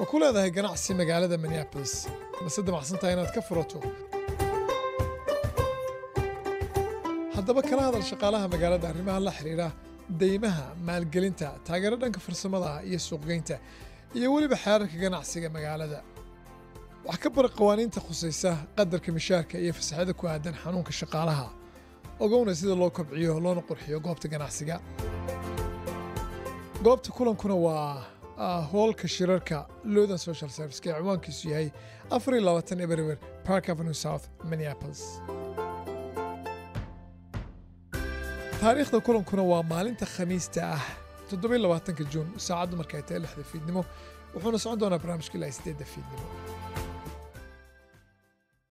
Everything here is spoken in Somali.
ma ku leedahay ganacsi magaalada minneabolis mase damacsantahay inaad ka furato haddaba kala hadal shaqaalaha magaalada arrimaha la xidhiidha deymaha maalgelinta taageero dhanka farsamada iyo suuqgeynta iyo weliba xeerarka ganacsiga magaalada wax ka bar qawaaniinta khusaysa qadarka mishaarka iyo fasaxyada ku aadan xanuunka shaqaalaha ogowna sida loo kobciyo loona qurxiyo goobta ganacsiga goobta kulankuna waa hoolka shirarka lowdan social serviceka ee ciwaankiisu yahay afariyo labaatan eberwer park avenue south minneapolis taariikhda kulankuna waa maalinta khamiista ah toddobiyo labaatanka juun saacaddu markay tahay lixda fiidnimo wuxuuna socon doonaa barnaamijka ilaa sideedda fiidnimo